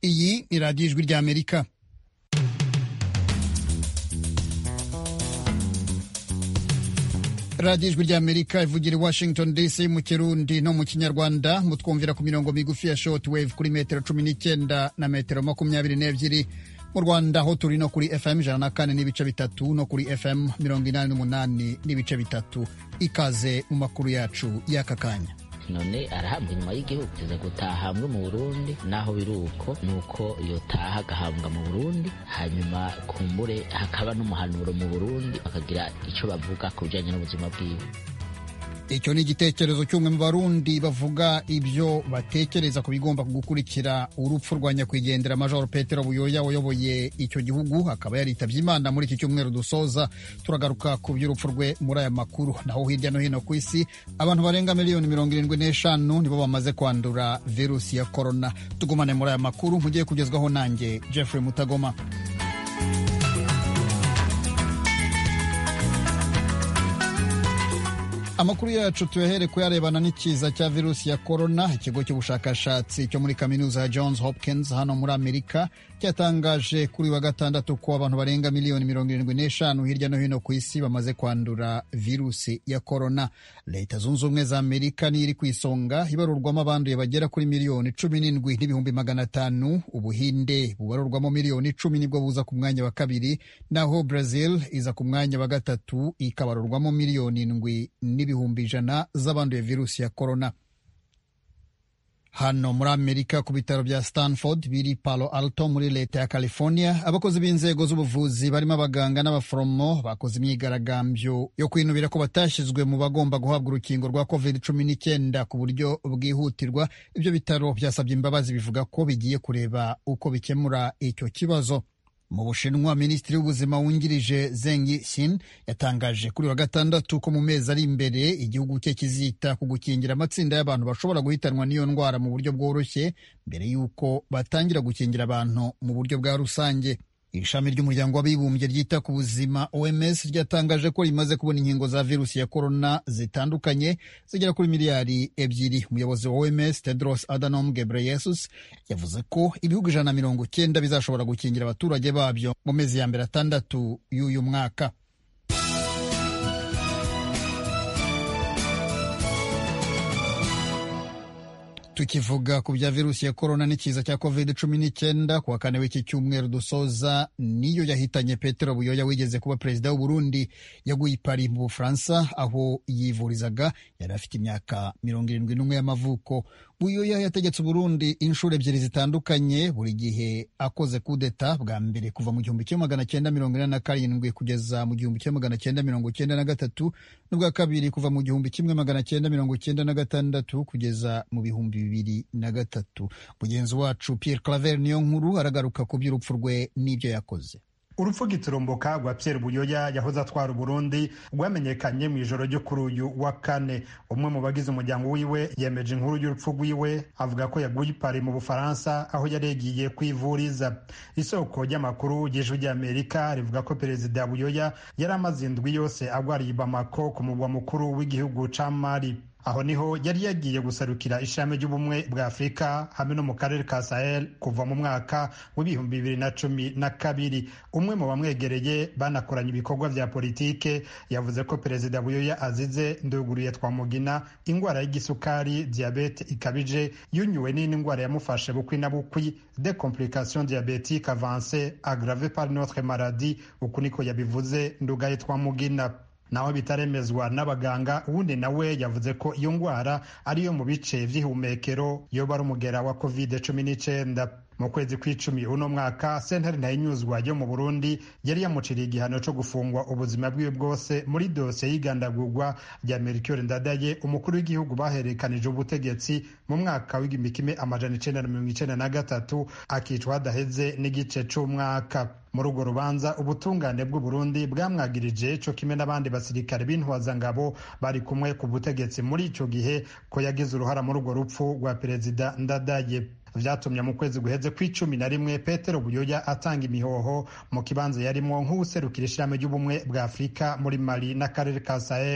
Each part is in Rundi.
iyi ni radiyo ijwi ry'amerika radiyo ijwi ry'amerika ivugira i washington dc mu kirundi no mu kinyarwanda mutwumvira ku mirongo migufi ya short wave kuri metero cumi n'icyenda na metero makumyabiri n'ebyiri mu rwanda ho turi no kuri fm ijana na kane n'ibice bitatu no kuri fm mirongo inani n'umunani n'ibice bitatu ikaze mu makuru yacu y'aka kanya none arahabwa inyuma y'igihugu tuze gutahambwe mu burundi naho biri uko ni uko yotaha agahambwa mu burundi hanyuma kumbure hakaba n'umuhanuro mu burundi bakagira icyo bavuga ku bijyanye n'ubuzima bwiwe icyo ni igitekerezo cy'umwe mu barundi bavuga ibyo batekereza ku bigomba gukurikira urupfu rwa nyakwigendera major petero buyoya wayoboye icyo gihugu akaba yaritabye imana muri iki cyumweru dusoza turagaruka ku by'urupfu rwe muri aya makuru naho hirya no hino ku isi abantu barenga miliyoni mirongo irindwi n'eshanu nibo bamaze kwandura virusi ya korona tugumane muri aya makuru mugiye kugezwaho nanjye jeffrey mutagoma amakuru yacu tuyahere kuyarebana n'ikiza cya virusi ya korona ikigo cy'ubushakashatsi cyo muri kaminuza ya johns hopkins hano muri amerika cyatangaje kuri wa gatandatu ko abantu barenga miliyoni mirongo irindwi n'eshanu hirya no hino ku isi bamaze kwandura virusi ya korona leta zunze ubumwe za amerika niyo iri ku isonga ibarurwamo abanduye bagera kuri miliyoni cumi n'indwi n'ibihumbi magana atanu ubuhinde bubarurwamo miliyoni icumi nibwo buza ku mwanya wa kabiri naho brazil iza ku mwanya wa gatatu ikabarurwamo miliyoni indwi n'ibihumbi ijana z'abanduye virusi ya korona hano muri amerika ku bitaro bya stanford biri palo alto muri leta ya california abakozi b'inzego z'ubuvuzi barimo abaganga n'abaforomo bakoze imyigaragambyo yo kwinubira ko batashyizwe mu bagomba guhabwa urukingo rwa covid cumi n'icyenda ku buryo bwihutirwa ibyo bitaro byasabye imbabazi bivuga ko bigiye kureba uko bikemura icyo kibazo mu bushinwa minisitiri w'ubuzima wungirije zengi shin yatangaje kuri wa gatandatu ko mu mezi ari imbere igihugu cye kizita ku gukingira amatsinda y'abantu bashobora guhitanwa n'iyo ndwara mu buryo bworoshye mbere y'uko batangira gukingira abantu mu buryo bwa rusange ishami ry'umuryango w'abibumbye ryita ku buzima oms ryatangaje ko rimaze kubona inkingo za virusi ya korona zitandukanye zigera kuri miliyari ebyiri umuyobozi wa oms tedros adhanom ghebreyesus yavuze ko ibihugu ijana na mirongo icyenda bizashobora gukingira abaturage babyo mu mezi ya mbere atandatu y'uyu mwaka tukivuga ku bya virusi ya korona n'ikiza cya covid cumi n'icyenda ku wa kane w'iki cyumweru dusoza niyo yahitanye petero buyoya wigeze kuba perezida w'uburundi yaguye i pari mu bufaransa aho yivurizaga yari afite imyaka mirongo irindwi n'umwe y'amavuko buyoya yategetse uburundi inshuro ebyiri zitandukanye buri gihe akoze kudeta bwa mbere kuva mu gihumbi kimwe magana cyenda mirongo ine na karindwi kugeza mu gihumbi kimwe magana cyenda mirongo cyenda na gatatu n'ubwa kabiri kuva mu gihumbi kimwe magana cyenda mirongo cyenda na gatandatu kugeza mu bihumbi bibiri na gatatu mugenzi wacu Pierre Claver niyo nkuru aragaruka ku by'urupfu rwe n'ibyo yakoze urupfu giturumbuka rwa Pierre Buyoya yahoze atwara Burundi rwamenyekanye mu ijoro ryo kuri uyu wa kane umwe mu bagize umuryango wiwe yemeje inkuru y'urupfu rwiwe avuga ko yaguye ipari mu Bufaransa aho yari yagiye kwivuriza isoko ry'amakuru y'ijwi ry'Amerika rivuga ko perezida Buyoya yari amaze indwi yose agwariye Bamako ku murwa mukuru w'igihugu ca Mali aho niho yari yagiye gusarukira ishami ry'ubumwe bwa afurika hamwe no mu karere ka sahel kuva mu mwaka w'ibihumbi bibiri na cumi na kabiri umwe mu bamwegereye banakoranye ibikorwa vya politike yavuze ko perezida buyoya azize nduguriye twamugina ingwara y'igisukari diabete ikabije yunyuwe n'indi ndwara yamufashe bukwi na bukwi de complication diabetique avance aggrave par notre maladie uku niko yabivuze ndugaye twamugina naho bitaremezwa n'abaganga uwundi nawe yavuze ko iyo ndwara ariyo mu bice vy'ihumekero yoba ari umugera wa covid cumi n'icyenda mu kwezi kw'icumi uno mwaka sentare ntayinyuzwa yo mu burundi yari yamuciriye igihano cyo gufungwa ubuzima bwiwe bwose muri dosiye y'igandagurwa rya mercure ndadaye umukuru w'igihugu baherekanije ubutegetsi mu mwaka w'igihumbi kimwe amajana icenda na mirongo icenda na gatatu akicwa hadaheze n'igice c'umwaka muri urwo rubanza ubutungane bw'uburundi bwamwagirije co kimwe n'abandi basirikare b'intwazangabo bari kumwe ku butegetsi muri ico gihe ko yagize uruhara muri urwo rupfu rwa perezida ndadaye vyatumye mu kwezi guheze kw'icumi na rimwe petero buyoya atanga imihoho mu kibanza yarimwo nk'uwuserukira ishirahamwe ry'ubumwe bwa afurika muri mali n'akarere ka sahel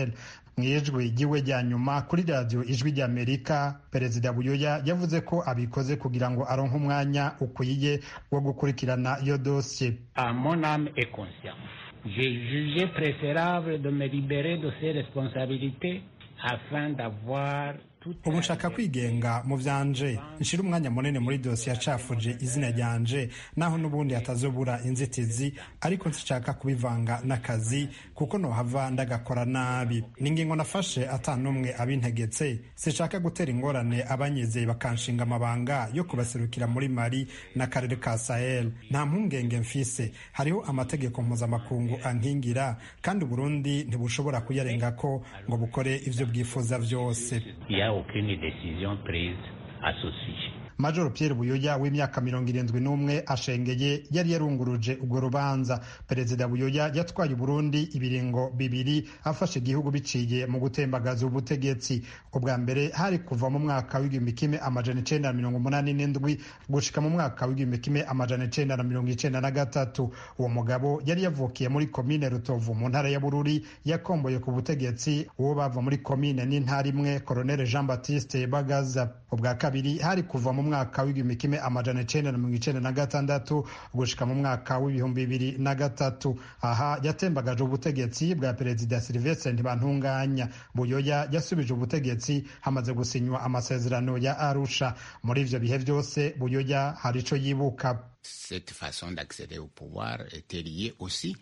mu ijwi ry'iwe rya nyuma kuri radiyo ijwi ry'amerika perezida buyoya yavuze ko abikoze kugira ngo aronke umwanya ukwiye wo gukurikirana iyo dosiye à mon âme et conscience j'ai jugé préférable de me libérer de ces responsabilités afin d'avoir ubu nshaka kwigenga mu byanje nshira umwanya munini muri dosiye yacafuje izina ryanje naho n'ubundi hatazobura inzitizi ariko nshaka kubivanga n'akazi kuko nohava ndagakora nabi ni ingingo nafashe atanumwe abintegetse sinshaka gutera ingorane abanyizeye bakanshinga amabanga yo kubaserukira muri mari n'akarere ka sahel nta mpungenge mfise hariho amategeko mpuzamakungu ankingira kandi uburundi ntibushobora kuyarengako ngo bukore ivyo bwifuza vyose aucune décision prise à ce sujet. majoro pierre buyoya w'imyaka mirongo irindwi n'umwe ashengeye yari yarunguruje urwo rubanza perezida buyoya yatwaye uburundi ibiringo bibiri afashe igihugu biciye mu gutembagaza ubutegetsi ubwa mbere hari kuva mu mwaka w'igihumbi kimwe amajana icenda na mirongo umunani n'indwi gushika mu mwaka w'igihumbi kimwe amajana icenda na mirongo icenda na gatatu uwo mugabo yari yavukiye muri komine rutovu mu ntara ya bururi yakomboye ku butegetsi uwo bava muri komine n'intara imwe koronere jean baptiste bagaza ubwa kabiri hari kuva mu mwaka w'igihumbi kimwe amajana icenda na mirongo icenda na gatandatu gushika mu mwaka w'ibihumbi bibiri na gatatu aha yatembagaje ubutegetsi bwa perezida silvestre ntibantunganya buyoya yasubije ubutegetsi hamaze gusinywa amasezerano ya arusha muri ivyo bihe vyose buyoya hari ico yibuka cette façon d'accéder au pouvoir était liée aussi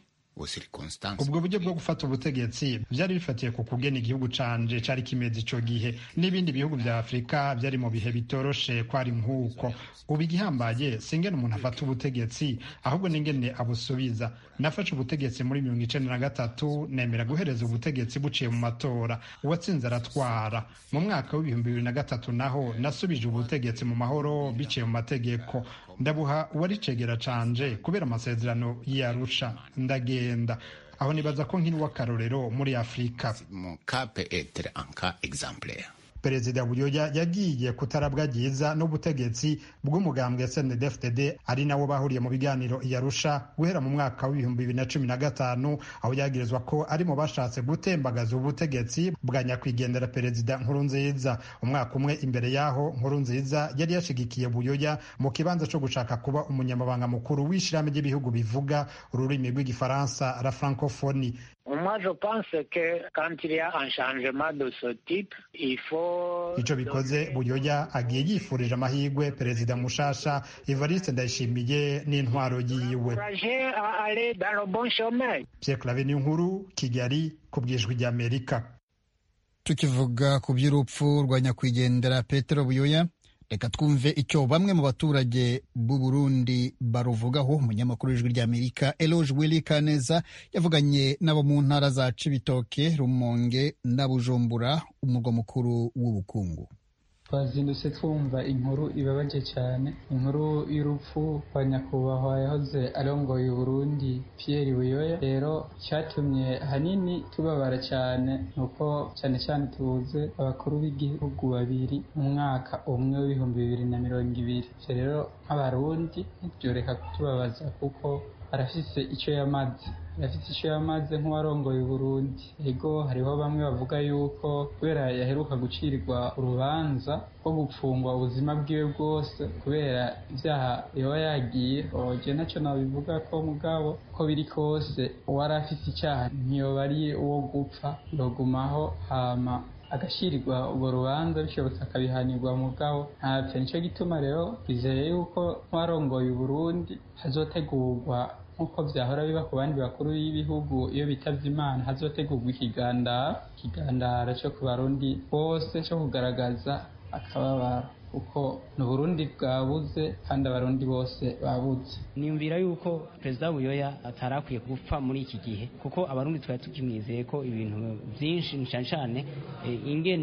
ubwo buryo bwo gufata ubutegetsi byari bifatiye ku kugena igihugu canje cari kimeze ico gihe n'ibindi bihugu vya afurika byari mu bihe bitoroshe kwari nk'uko ubu igihambaye singene umuntu afata ubutegetsi ahubwo n'ingene abusubiza nafashe ubutegetsi muri mirongo icenda na gatatu nemera guhereza ubutegetsi buciye mu matora uwatsinze aratwara mu mwaka w'ibihumbi bibiri na gatatu naho nasubije ubutegetsi mu mahoro biciye mu mategeko ndabuha uwari cegera canje kubera amasezerano y'arusha ndagenda aho nibaza ko nkiri w'akarorero muri afurika perezida buyoya yagiye kutarabwa ryiza n'ubutegetsi bw'umugambwe snedfdd ari nawo bahuriye mu biganiro yarusha guhera mu mwaka w'ibihumbi bibiri na cumi na gatanu aho yagirizwa ko ari mu bashatse gutembagaza ubutegetsi bwa nyakwigendera perezida nkurunziza umwaka umwe imbere y'aho nkurunziza yari yashigikiye buyoya mu kibanza cyo gushaka kuba umunyamabanga mukuru w'ishirahamwe ry'ibihugu bivuga ururimi rw'igifaransa la francophonie Moi, je pense que quand il y a un changement de ce type, il faut... ico bikoze buyoya agiye yifurije amahirwe perezida mushasha evariste ndayishimiye n'intwaro yiwe pierre clave nkuru kigali ku bwijwi ry'amerika tukivuga ku by'urupfu rwa nyakwigendera petero buyoya reka twumve icyo bamwe mu baturage b'u Burundi baruvugaho umunyamakuru w'ijwi ry'amerika eloge willy kaneza yavuganye n'abo mu ntara za cibitoke rumonge na bujumbura umurwa mukuru w'ubukungu twazindutse twumva inkuru ibabaje cyane inkuru y'urupfu rwa nyakubahwa yahoze arongoye uburundi Pierre buyoya rero cyatumye hanini tubabara cyane nuko cyane cyane tubuze abakuru b'igihugu babiri mu mwaka umwe w'ibihumbi bibiri na mirongo ibiri ivyo rero nk'abarundi ntibyoreka kutubabaza kuko arafise icyo yamaze arafise icyo yamaze nk'uwarongoye uburundi ego hariho bamwe bavuga yuko kubera yaheruka gucirirwa urubanza rwo gupfungwa ubuzima bwiwe bwose kubera ibyaha yoba yagiye oje nacyo nabivuga ko mugabo ko biri kose uwari afise icyaha ntiyoba ari uwo gupfa yogumaho hama agashyirirwa urwo rubanza bishobotse akabihanirwa mugabo ntapfe nicyo gituma rero twizeye yuko nk'uwarongoye uburundi hazotegurwa nk'uko byahora biba ku bandi bakuru b'ibihugu iyo bitavye imana hazotegurwa ikigandara ikigandara cyo ku barundi bose cyo kugaragaza akababaro kuko ni uburundi bwabuze kandi abarundi bose babuze niyumvira yuko perezida buyoya atari akwiye gupfa muri iki gihe kuko abarundi twari tukimwizeye ko ibintu byinshi cyane cyane ingene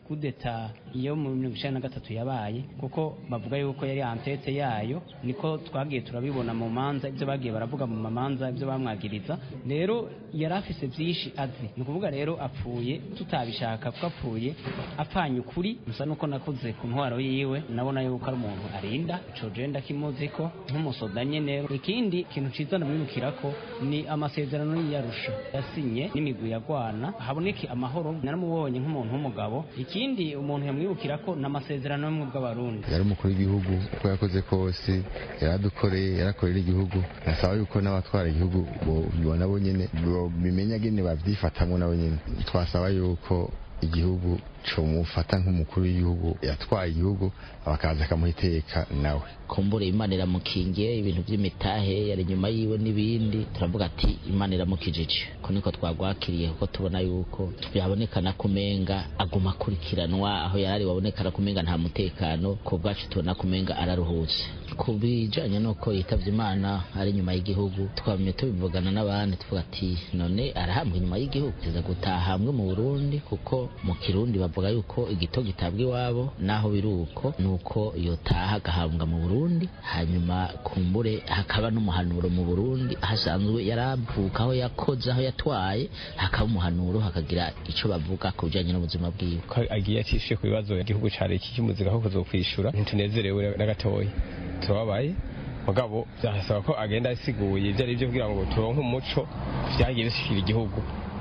kudeta iyo mu mirongo icyenda na gatatu yabaye kuko bavuga yuko yari antete yayo niko twagiye turabibona mu manza ibyo bagiye baravuga mu mamanza ibyo bamwagiriza rero yari afise byinshi azi ni ukuvuga rero apfuye tutabishaka kuko apfuye apfanye ukuri gusa nuko nakuze ku ntwaro yiwe nabona yuko ari umuntu arinda ico je ndakimuzi ko nk'umusoda nyene ikindi kintu ciza ndamwibukira ko ni amasezerano y'iyarusha yasinye n'imigwi yagwana haboneke amahoro naramubonye nk'umuntu w'umugabo ikindi umuntu yamwibukira ko ni amasezerano y'ubumwe bw'abarundi yari umukuru w'igihugu uko yakoze kose yaradukoreye yarakorera igihugu nasaba yuko n'abatwara igihugu nabo nyene bimenya gene bavyifatamwo nabo nyene twasaba yuko igihugu comufata nk'umukuru w'igihugu yatwaye igihugu bakaza akamuha iteka nawe kumbure imana iramukingiye ibintu by'imitahe yari inyuma yiwe n'ibindi turavuga ati imana iramukijije ko niko twagwakiriye kuko tubona yuko byabonekana kumenga aguma akurikiranwa aho yarari wabonekana kumenga nta mutekano ku bwacu tubona kumenga araruhutse ku bijanye n'uko yitavye imana ari inyuma y'igihugu twamye tubivugana n'abandi tuvuga ati none arahambwa inyuma y'igihugu tuza gutaha hamwe mu burundi kuko mu kirundi bavuga yuko igito gitabwa iwabo naho biri uko ni uko yotaha agahambwa mu burundi hanyuma kumbure hakaba n'umuhanuro mu burundi hasanzwe yaravuka aho yakoze aho yatwaye hakaba umuhanuro hakagira ico bavuga ku bijanye n'ubuzima bwiwe ko agiye atishuye ku bibazo igihugu cari kikimuzika ko kuzokwishura ntitunezerewe na gatoya turababaye mugabo byasaba ko agenda asiguye ibyo ari byo kugira ngo turonke umuco vyagiye bishikira igihugu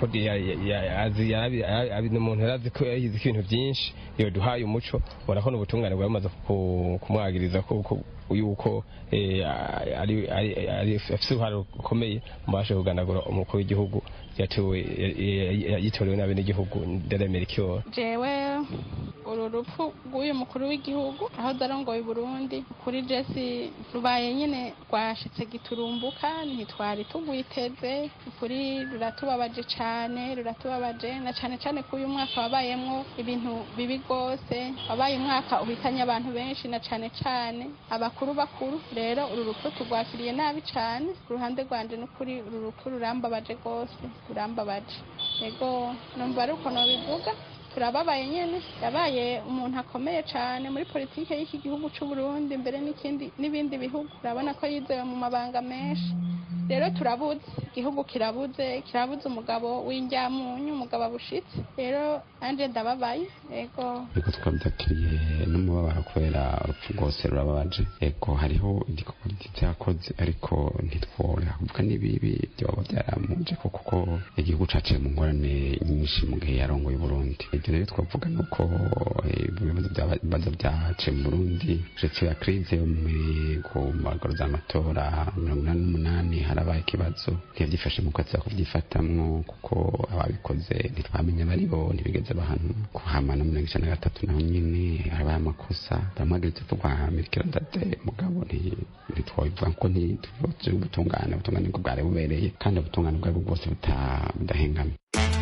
ni umuntu yarazi ko yahize ibintu byinshi iyo duhaye umuco ubona ko n'ubutungane bwamaze kumwagiriza yuko afite uruhare rukomeye mu bashe kuganagura umukuru w'igihugu yitorewe n'abenegihugu ndaremera ikiyoba jewe uru rupfu rw'uyu mukuru w'igihugu aho darongoye Burundi kuri jesi rubaye nyine rwashitse giturumbuka ntitwari tugwiteze ukuri ruratubabaje cyane ruratubabaje na cyane cyane ko uyu mwaka wabayemwo ibintu bibi rwose wabaye umwaka uhitanye abantu benshi na cyane cyane abakuru bakuru rero uru rupfu turwakiriye nabi cyane ku ruhande rwanje n'ukuri uru rupfu rurambabaje rwose rurambabaje yego numva ari uko nobivuga turababaye nyene yabaye umuntu akomeye cyane muri politike y'iki gihugu cy'u Burundi mbere n'ikindi n'ibindi bihugu urabona ko yizewe mu mabanga menshi rero turabuze igihugu kirabuze kirabuze umugabo w'injyamunyu umugabo abushitse rero anje ndababaye yego ariko twabyakiriye n'umubabaro kubera urupfu rwose rurababaje yego hariho igikorwa gito yakoze ariko ntitwore kuvuga n'ibibi byoba byaramuje kuko igihugu caciye mu ngorane nyinshi mu gihe yarongoye Burundi ibyo rero twavuga nuko ibibazo byaciye mu Burundi uretse ya krize yo ku magoro z'amatora mirongo inani n'umunani harabaye ikibazo ntiyabyifashe mu kwezi kubyifatamwo kuko ababikoze ntitwamenye abari bo ntibigeze bahanu kuhamana mirongo icenda na gatatu naho nyene harabaye amakosa bamwagaritse tugwa mirikira ndade mugabo ntitwabivuga ko ntituvuze ubutungane ubutungane bwo bwari bubereye kandi ubutungane bwari bwose budahengamye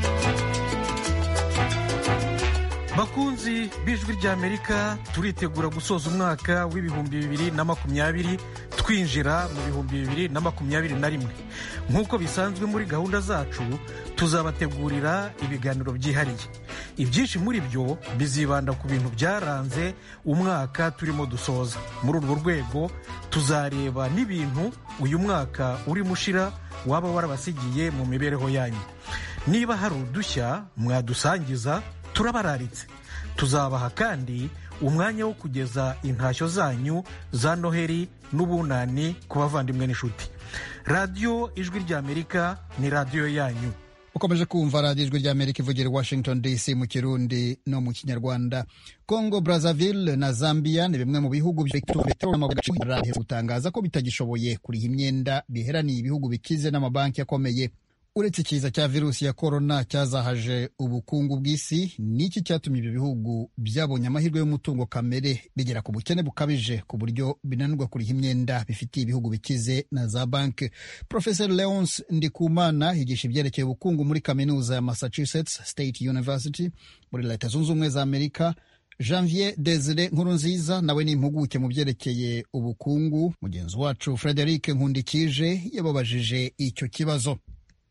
bakunzi b'ijwi ry'amerika turitegura gusoza umwaka w'ibihumbi bibiri na makumyabiri twinjira mu bihumbi bibiri na makumyabiri na rimwe nk'uko bisanzwe muri gahunda zacu tuzabategurira ibiganiro byihariye ibyinshi muri byo bizibanda ku bintu byaranze umwaka turimo dusoza muri urwo rwego tuzareba n'ibintu uyu mwaka urimo ushira waba warabasigiye mu mibereho yanyu niba hari udushya mwadusangiza turabararitse tuzabaha kandi umwanya wo kugeza intashyo zanyu za noheri n'ubunani ku bavandimwe n'inshuti radiyo ijwi ry'amerika ni radiyo yanyu ukomeje kumva radiyo ijwi ry'amerika ivugira i washington dc mu kirundi no mu kinyarwanda congo brazzaville na zambia ni bimwe mu bihugu gutangaza ko bitagishoboye kuriha imyenda biheraniye ibihugu bikize n'amabanki akomeye uretse ikiza cya virusi ya korona cyazahaje ubukungu bw'isi niki cyatumye ibyo bihugu byabonye amahirwe y'umutungo kamere bigera ku bukene bukabije ku buryo binanirwa kuriha imyenda bifitiye ibihugu bikize na za banki professor leonce ndikumana yigisha ibyerekeye ubukungu muri kaminuza ya massachusetts state university muri leta zunze ubumwe za amerika janvier desire nkurunziza nawe ni impuguke mu byerekeye ubukungu mugenzi wacu frederic nkundikije yababajije icyo kibazo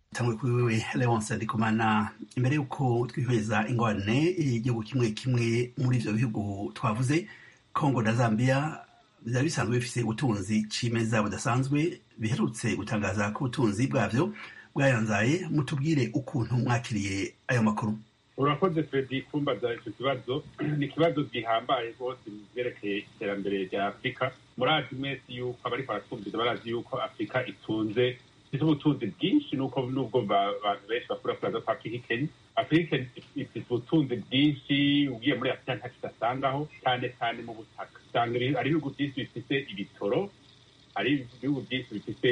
tangwe kuri wewe leonce ndikumana imbere y'uko twihweza ingorane igihugu kimwe kimwe muri ivyo bihugu twavuze congo na zambia byari bisanzwe bifise ubutunzi cimeza budasanzwe biherutse gutangaza ko ubutunzi bwavyo bwayanzaye mutubwire ukuntu mwakiriye ayo makuru urakoze fredi kumbaza icyo kibazo ni ikibazo gihambaye rwose mu byerekeye iterambere rya afurika murazi mwese yuko abariko baratwumviza barazi yuko afurika itunze ifite ubutunzi bwinshi nuko nubwo abantu benshi bakura kuraza ko afurika ikenya afurika ifite ubutunzi bwinshi ugiye muri afurika nta kidasangaho cyane cyane mu butaka usanga ari ibihugu byinshi bifite ibitoro hari ibihugu byinshi bifite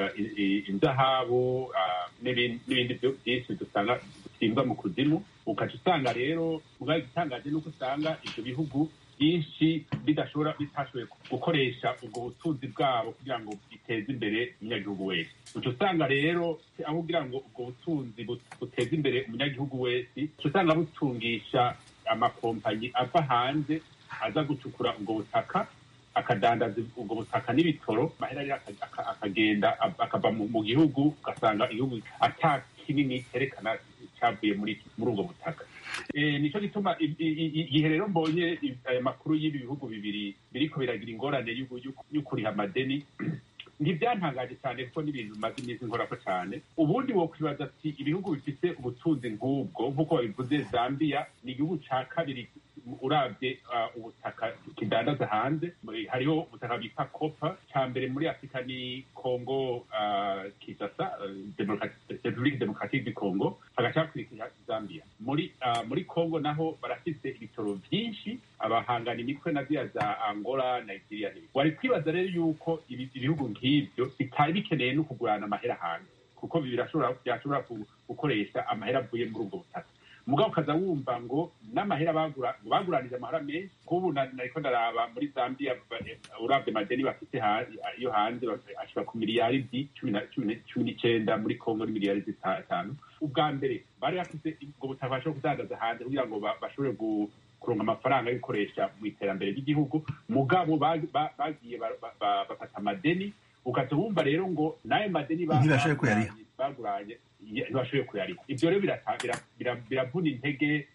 inzahabu n'ibindi byinshi dusanga dusimbwa mu kuzimu ukaca usanga rero ubwayo igitangaje nuko usanga ibyo bihugu byinshi bidashobora bitashoboye gukoresha ubwo butunzi bwabo kugira ngo biteze imbere umunyagihugu wese uca usanga rero aho kugira ngo ubwo butunzi buteze imbere umunyagihugu wese uca usanga butungisha amakompanyi ava hanze aza gucukura ubwo butaka akadandaza ubwo butaka n'ibitoro amahera rero akagenda akava mu gihugu ugasanga igihugu ata kinini cyerekana cyavuye muri muri ubwo butaka nicyo gituma igihe rero mbonye aya makuru y'ibi bihugu bibiri biriko biragira ingorane yo kuriha amadeni ntibyantangaje cyane kuko n'ibintu bimaze iminsi nkorako cyane ubundi wokwibaza ati ibihugu bifite ubutunzi nk'ubwo nk'uko babivuze zambia ni igihugu cya kabiri urabye ubutaka kidandaza hanze hariho ubutaka bita kopa cya mbere muri afurika ni kongo kisasa repubulika demokaratike du kongo hagacakurikira zambia muri muri kongo naho barafite ibitoro byinshi abahangana imitwe na ziriya za angola nigeria n'ibindi wari kwibaza rero yuko ibihugu nk'ibyo bitari bikeneye no kugurana amahera hanze kuko byashobora gukoresha amahera avuye muri ubwo butaka mugabo ukaza wumva ngo n'amahera baguranije amahera menshi nk'ubu nariko ndaraba muri zambia urabye madeni bafite yo hanze ashobora ku miliyaridi cumi n'icenda muri kongo ni miliyaridi zitanu ubwa mbere bari bafite ubwo butaka bashobora kudandaza hanze kugira ngo bashobore kuronka amafaranga yo gukoresha mu iterambere ry'igihugu mugabo bagiye bafata amadeni ukaza wumva rero ngo n'ayo madeni baguranye ntibashoboye kuyariha ibyo rero biravuna intege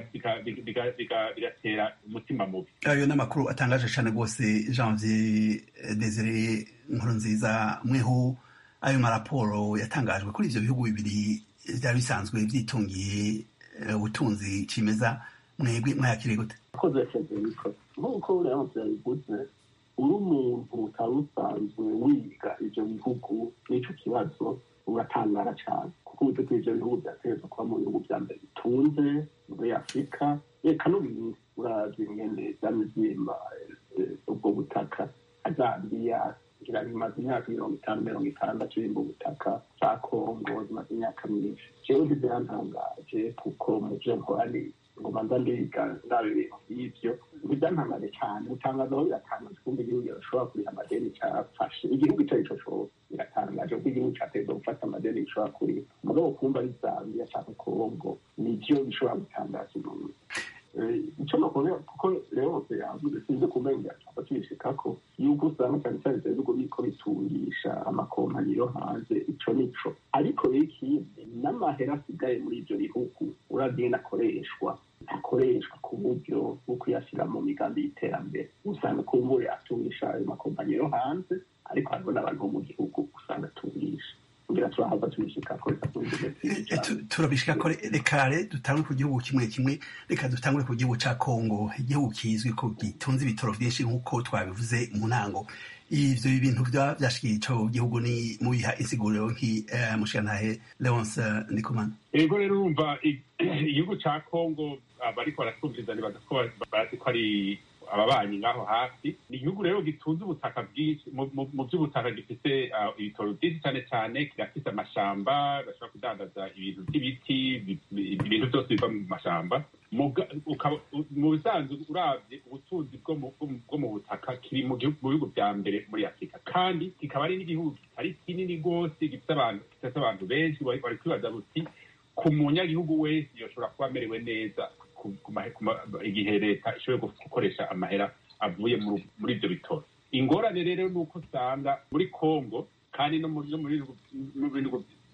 bigatera umutima mubi ayo ni amakuru atangaje cyane rwose janvier desire nkuru nziza mweho ayo maraporo yatangajwe kuri ibyo bihugu bibiri byari bisanzwe byitungiye ubutunzi cimeza mwebwe mwayakiriye gute akoze federiko nk'uko uriya yabivuze uri umuntu utari usanzwe wiga ibyo bihugu n'icyo kibazo uratangara cyane kuko uburyo bw'ibyo bihugu byategerezwa kuba mu bihugu bya mbere bitunze muri afurika reka n'ubindi uravye ingene vyamivyimba ubwo butaka azambiya ngira bimaze imyaka mirongo itanu mirongo itandatu bimba ubutaka za kongo zimaze imyaka myinshi jewe ntibyantangaje kuko mu vyo nkora ni ngoma nza ndiga ndaba ibintu vy'ivyo ntibyantangaje cyane gutangaza aho biratangaje kumva igihugu gishobora kuriha amadeni cyafashe igihugu ico arico cose biratangaje kuko igihugu cateza gufata amadeni gishobora kuriha umugabo kumva ari zambia canke kongo nivyo bishobora gutangaza umuntu icyo nakubwira kuko rero yavuze sinzi kumenya cyangwa tubishikako yuko usanga cyane cyane ibyo bihugu biriko bitungisha amakompanyi yo hanze ico nico ariko rero ikindi n'amahera asigaye muri ivyo bihugu uragenda akoreshwa akoreshwa ku buryo bwo kuyashyira mu migambi y'iterambere usanga kumbure atungisha ayo makompanyi yo hanze ariko hariho n'abantu bo mu gihugu usanga atungisha kugira turahava tubishika ko turabishika ko reka dutangure ku gihugu kimwe kimwe reka dutangure ku gihugu ca kongo igihugu kizwi ko gitunze ibitoro vyinshi nk'uko twabivuze mu ntango ivyo bintu vyashikiye ico gihugu ni mubiha insiguriro nk'umushirantahe leonce ndikumana ego rero urumva igihugu ca kongo abariko baratwumviriza nibaza ko bazi ko ari ababanyi ngaho hafi ni igihugu rero gitunze ubutaka bwinshi mu by'ubutaka gifite ibitoro byinshi cyane cyane kirafite amashamba bashobora kudandaza ibintu by'ibiti ibintu byose biva mu mashamba mu bisanzwe urabye ubutunzi bwo mu butaka kiri mu bihugu bya mbere muri afurika kandi kikaba ari n'igihugu kitari kinini rwose gifite abantu benshi bari kwibaza buti ku munyagihugu wese yoshobora kuba amerewe neza igihe leta ishoboye gukoresha amahera avuye muri ibyo bitoro ingorane rero ni uko usanga muri congo kandi no mu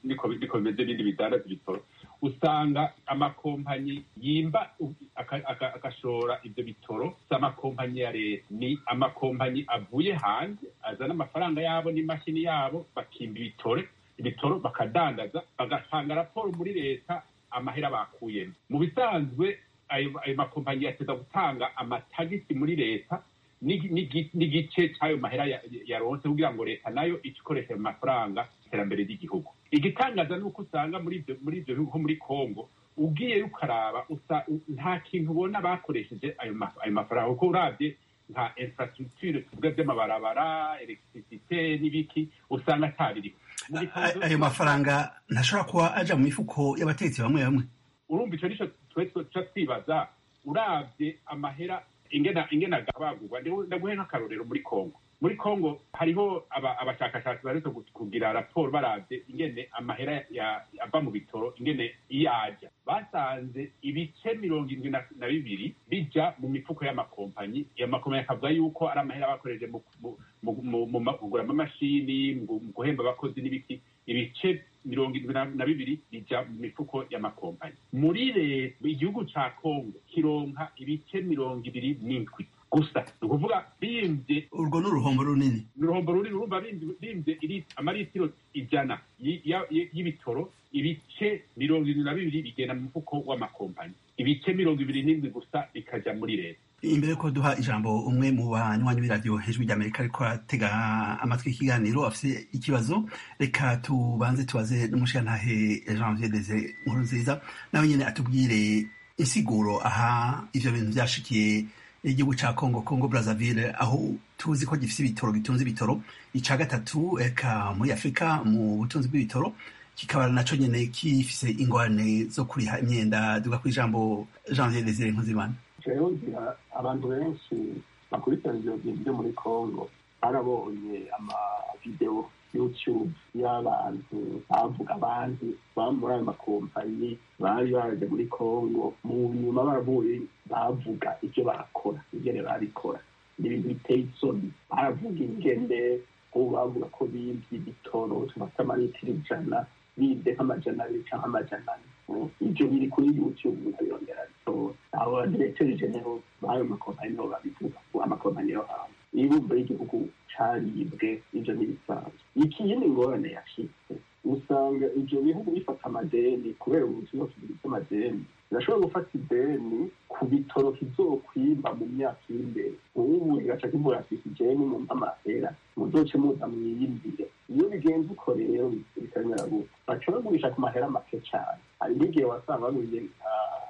niko niko bimeze ibindi bidandaza ibitoro usanga amakompanyi yimba aka- aka- agashora ibyo bitoro si amakompanyi ya leta ni amakompanyi avuye hanze azana amafaranga yabo n'imashini yabo bakimba ibitore ibitoro bakadandaza bagatanga raporo muri leta amahera bakuyemo mu bisanzwe ayo ayo makompanyi yateza gutanga amatagisi muri leta n'igi- n'igi- n'igice cy'ayo mahera ya- yaronse kugira ngo leta nayo ice ikoresha ayo mafaranga iterambere ry'igihugu igitangaza ni uko usanga muri ibyo muri ibyo bihugu nko muri congo ugiye ukaraba usa- u- nta kintu ubona bakoresheje ayo ma- ayo mafaranga kuko urabye nka infrastructure tuvuga by'amabarabara electricité n'ibiki usanga atabiriho Mu gitangaza- ayo mafaranga ntashobora kuba aja mu mifuko y'abategetsi bamwe bamwe urumva icyo nicyo twe tuca twibaza urabye amahera ingena ingena agabagurwa ndaguhe nk'akarorero muri congo muri congo hariho aba- abashakashatsi baretse kugira raporo barabye ingene amahera ya- ava mu bitoro ingene iyo ajya basanze ibice mirongo irindwi na na bibiri bija mu mifuko y'amakompanyi iyo makompanyi akavuga yuko ari amahera bakoresheje mu- mu- mu- mu- mu ma- kugura amamashini mu mu guhemba abakozi n'ibiki ibice mirongo irindwi na- na bibiri bija mu mifuko y'amakompanyi muri leta igihugu ca kongo kironka ibice mirongo ibiri n'indwi gusa ni ukuvuga bimvye urwo ni uruhombo runini ni uruhombo runini urumva bimvye bimvye iri- amaritiro ijana y- ya- y- y'ibitoro ibice mirongo irindwi na bibiri bigenda mu mufuko w'amakompanyi ibice mirongo ibiri n'indwi gusa bikaja muri leta imbere yuko duha ijambo umwe mu banywanyi b'iradiyo hejuru ry'amerika ariko aratega amatwi ikiganiro afite ikibazo reka tubanze tubaze n'umushirantahe janvier deze nkuru nziza nawe nyine atubwire insiguro aha ivyo bintu vyashikiye igihugu ca congo congo brazzaville aho tuzi ko gifise ibitoro gitunze ibitoro ica gatatu eka muri afurika mu butunzi bw'ibitoro kikaba naco nyene gifise ingorane zo kuriha imyenda duga kw'ijambo janvier deze nkuzimana rero ngira abantu benshi bakurikirana ibyo bintu byo muri congo barabonye amavidewo youtube y'abantu bavuga abandi baba muri ayo makompanyi bari baje muri congo mu nyuma baravuye bavuga ibyo barakora ingene barikora ni ibintu biteye isoni baravuga ingene ubu bavuga ko bibye ibitoro tubafite amaritiro ijana bibye nk'amajana abiri cyangwa amajana ane Mm. ibyo biri kuri youtube nkabirondera bitora abo diregiteri genero b'ayo makompanyi nibo babivuga ngo amakompanyi yo hanze ibumba y'igihugu caribwe ivyo n'ibisanzwe ikindi ngorane yashitse usanga ivyo bihugu bifata amadeni kubera ubuzima bufite amadeni birashobora gufata ideni ku bitoro kizokwimba mu myaka iri imbere ubu kigaca kivuga ati ideni mu mpamahera muzoce muza mwiyimbire iyo bigenze uko rero bikamera gutya baca bagurisha ku mahera make cyane hari n'igihe wasanga baguriye nka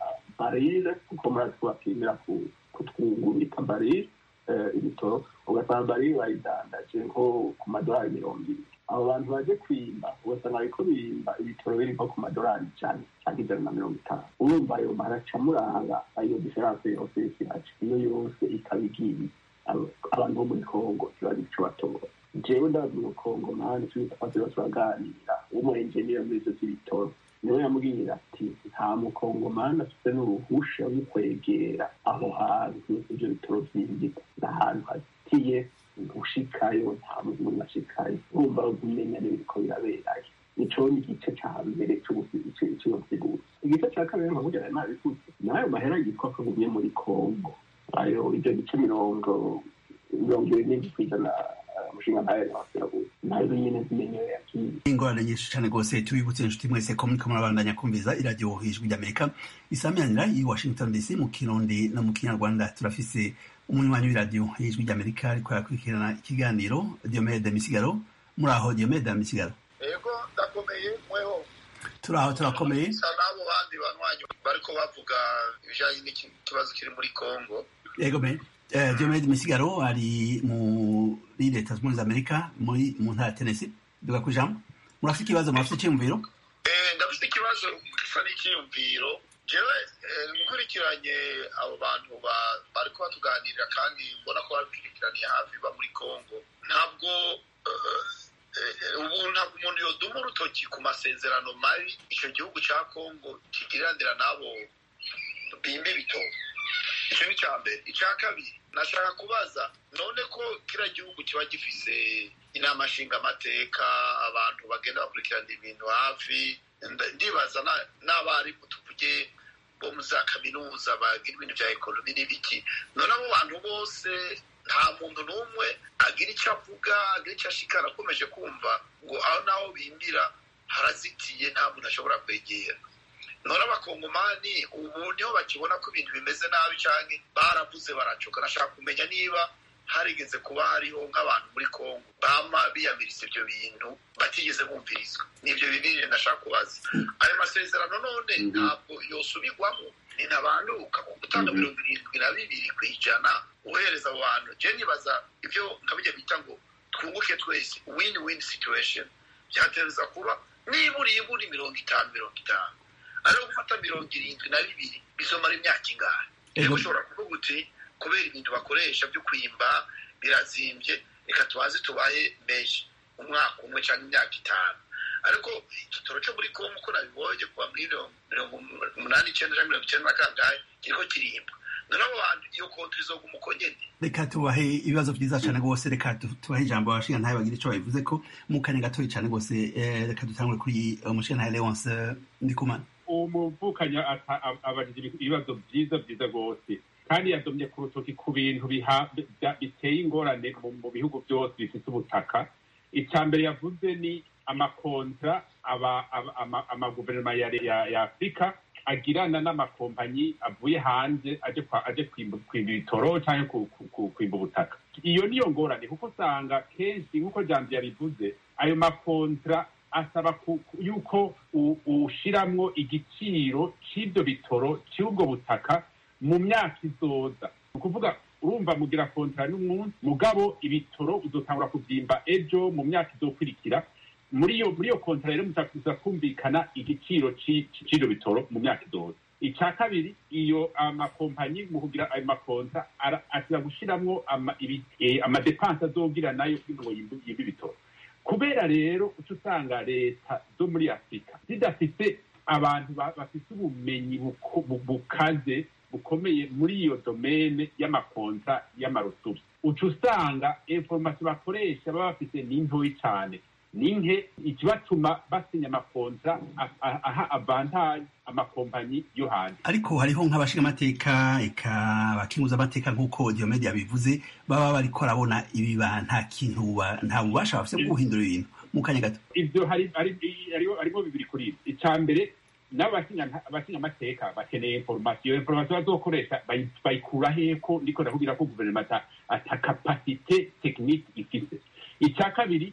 barire kuko murazi ko bapimira ku- kutwungurika barire eh, ibitoro ugasanga barire bayidandaje nko ku madolari mirongo ibiri abo bantu baje kwimba ugasanga bariko bimba ibitoro biri nko ku madolari ijana cyangwa ijana na mirongo itanu urumva ayo maraca muranga ayo diferanse yose y'ikiraca iyo yose ikaba igiye abo- abantu bo muri kongo ntibazi ico batora jewe ndazi mu kongo mani tubitafatiba turaganira w'umuenjeniyeri muri ivyo vy'ibitoro niwe yambwira ati nta mukongomani afite n'uruhusha rwo kwegera aho hantu ivyo bitoro vyinjika ni ahantu hazitiye ushikayo nta muntu n'umwe ashikayo urumva kumenya n'ibiriko biraberayo nico ni igice ca mbere c'iyo nsiguro igice ca kabiri nkaburya nayo nabivuze nayo mahera yitwa ko agumye muri kongo ayo ivyo bice mirongo mirongo ibiri n'indwi kw'ijana eh, umushinga ntayo yabasirabuze nayo nyene zimenyewe yakiye ingorane nyinshi cyane rwose tubibutse inshuti mwese ko muriko murabandanya kumviza iradiyo hejuru ry'amerika isamiranyira i washington dc mu kirundi no mu kinyarwanda turafise umunywanyi w'iradiyo hejuru ry'amerika ariko arakurikirana ikiganiro diomede misigaro muri aho diomede misigaro ego ndakomeye mweho turi aho turakomeye sa n'abo bandi banywanyi bariko bavuga ibijanye n'ikibazo kiri muri congo yego me eh, diomede misigaro ari muri leta zunze ubumwe za amerika muri mu ntara ya tennessee duga ku ijambo murafite ikibazo murafite icyiyumviro Eh, ndafite ikibazo gisa n'icyiyumviro jewe eh, nkurikiranye abo bantu ba- bariko batuganirira kandi mbona ko babikurikiraniye hafi ba muri congo ntabwo eh, eh, ubu ntabwo umuntu yoduma urutoki ku masezerano mabi ico gihugu ca congo kigiriranira n'abo bimba ibitoro icyo ni icya mbere icya kabiri nashaka kubaza none ko kiriya gihugu kiba gifise inama nshingamateka abantu bagenda bakurikirana ibintu hafi ndibaza n'abarimu tuvuge bo mu za kaminuza bagira ibintu bya ekonomi n'ibiki none abo bantu bose nta muntu n'umwe agira icyo avuga agira icyo ashikara akomeje kumva ngo aho naho bimbira harazitiye nta muntu ashobora kwegera none abakongomani ubu niho bakibona ko ibintu bimeze nabi cyane baravuze baracoka nashaka kumenya niba harigeze kuba hariho nk'abantu muri kongo bama biyamiriza ibyo bintu batigeze bumvirizwa nibyo bibiri ndashaka kubaza ayo masezerano none ntabwo yosubirwamo ni ntabanduka ku gutanga mirongo irindwi na bibiri ku ijana uhereza abo bantu je nibaza ibyo nkabijya bita ngo twunguke twese win win situation byatereza kuba nibura iburi mirongo itanu mirongo itanu ariho gufata mirongo irindwi na bibiri bizomara imyaka ingahe rero ushobora kuvuga uti kubera ibintu bakoresha byo kwimba birazimbye reka tubaze tubahe menshi umwaka umwe cyangwa imyaka itanu ariko igitoro cyo muri kongo uko nabibonye kuva muri mirongo umunani icyenda cyangwa mirongo icyenda na kangahe kiriko kirimba noneho abantu iyo konti izoguma uko nyene reka tubahe ibibazo byiza cyane rwose reka tubahe ijambo abashinga ntayo bagira icyo babivuze ko mu kanya gatoya cyane rwose reka dutangure kuri umushinga ntayo leonce ndikumana umuvukanyi abajije ibibazo byiza byiza rwose kandi yadomye ku rutoki ku bintu biteye ingorane mu bihugu byose bifite ubutaka icya mbere yavuze ni amakontra amaguverinoma ya afurika agirana n'amakompanyi avuye hanze aje kwimba ibitoro cyangwa kwimba ubutaka iyo niyo ngorane kuko usanga kenshi nk'uko jambo yabivuze ayo makontra asaba yuko ushiramwo igiciro cy'ibyo bitoro cy'ubwo butaka mu myaka izoza ni ukuvuga urumva mugira kontara n'umunsi mugabo ibitoro uzotangura kubyimba ejo mu myaka izokurikira muri iyo muri iyo kontara rero muzakuza kumvikana igiciro cy'ibyo bitoro mu myaka izoza icya kabiri iyo amakompanyi mu kugira ayo makonta asiba gushiramwo amadepanse azogira nayo kugira ngo yimbe ibitoro kubera rero uca usanga leta zo muri afurika zidafite abantu bafite ubumenyi bukaze bukomeye muri iyo domene y'amakonta y'amarutubi uca usanga inforomasiyo bakoresha baba bafite ni ntoyi cyane ni nke ikibatuma basinya amakonta aha avantaje amakompanyi yo hanze ariko hariho nk'abashingamateka eka abakinguza amateka nk'uko diomede yabivuze baba bariko barabona ibiba nta kintu nta bubasha bafite bwo guhindura ibintu mu kanya gato ivyo harimo bibiri kuri ibi icya mbere n'abashinga amateka bakeneye inforomasiyo inforomasiyo bazokoresha bayikura heko ndiko ndakubwira ko guverinoma ata kapasite tekinike ifise icya kabiri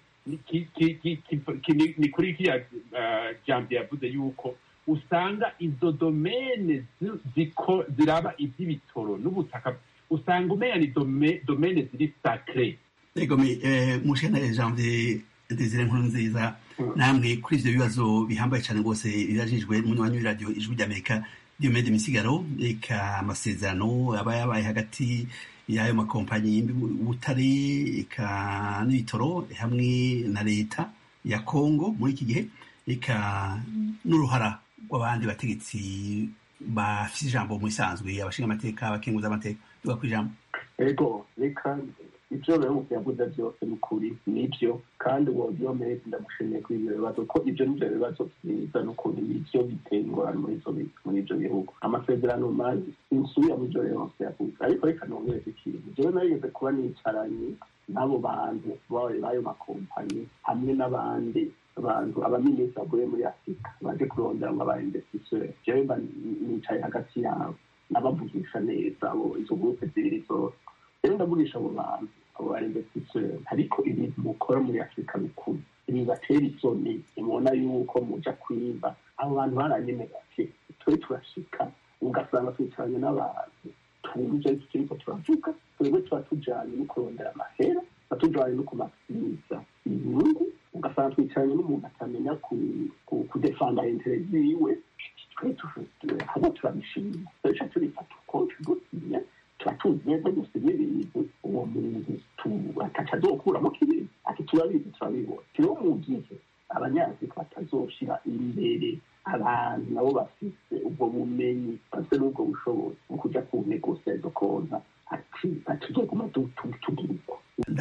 ni kuri kiriya jambo yavuze yuko usanga izo domene ziraba iby'ibitoro n'ubutaka usanga umenya ni domene ziri sacre yego mushana janvier desire nkuru nziza namwe kuri ivyo bibazo bihambaye cyane rwose birajijwe munywanyi w'iradiyo ijwi ry'amerika diomede misigaro reka amasezerano aba yabaye hagati y'ayo makompanyi y'ubutare eka n'ibitoro hamwe na leta ya kongo muri iki gihe reka n'uruhara rw'abandi bategetsi bafite ijambo mu isanzwe abashinga amateka abakenguza amateka tuba ku ijambo ego reka ibyo bihugu yavuze byose ni ukuri nibyo kandi uwo diomede ndamushimiye kuri ibyo bibazo ko ibyo nibyo bibazo byiza n'ukuntu nibyo biteye ingorane muri ibyo bihugu amasezerano mazi insubira mu byo yose yavuze ariko reka nongereze ikintu jewe narigeze kuba nicaranye n'abo bantu b'ayo makompanyi hamwe n'abandi abantu abaminisitiri bavuye muri afurika baje kurondera ngo aba investisseur jewe mba nicaye hagati yabo nabavugisha neza abo izo gurupe zibiri zose rero ndavugisha abo bantu abo ba investisseur ariko ibintu mukora muri afurika bikuru bibatera isoni nimubona yuko muja kwiba abo bantu baranyemera ati twe turashika ugasanga twicaranye n'abantu twumva ivyo turiko turavuga twebwe tuba tujanye no kurondera amahera tuba tujanye no kumasiriza inyungu ugasanga twicaranye n'umuntu atamenya kudefanda intere ziwe haba turabishima tuca turifata uko tugutinya tuba tuzi neza gusinya ibintu uwo muntu ataca azokuramo kibiri ati turabizi turabibona rero mu gihe abanyafurika batazoshira imbere abantu nabo bafise ubwo bumenyi bafite n'ubwo bushobozi mu kuja ku negosiyo izo konta ati atuzoguma tugira uko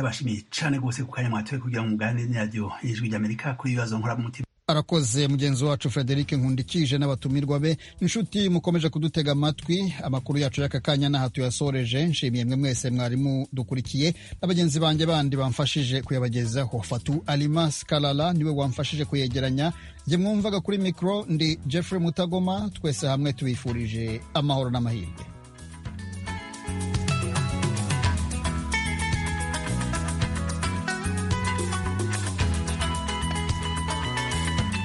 ndabashimiye cane rwose ku kanya mwatoye kugira ngo muganire n'iradiyo ijwi ry'amerika kuri ibibazo nkoramutima arakoze mugenzi wacu frederic nkundikije n'abatumirwa be inshuti mukomeje kudutega amatwi amakuru yacu y'aka kanya n'aha tuyasoreje nshimiye mwe mwese mwarimu dukurikiye na bagenzi banjye bandi bamfashije kuyabagezaho fatu alimas kalala niwe wamfashije kuyegeranya jye mwumvaga kuri mikoro ndi jeffrey mutagoma twese hamwe tubifurije amahoro n'amahirwe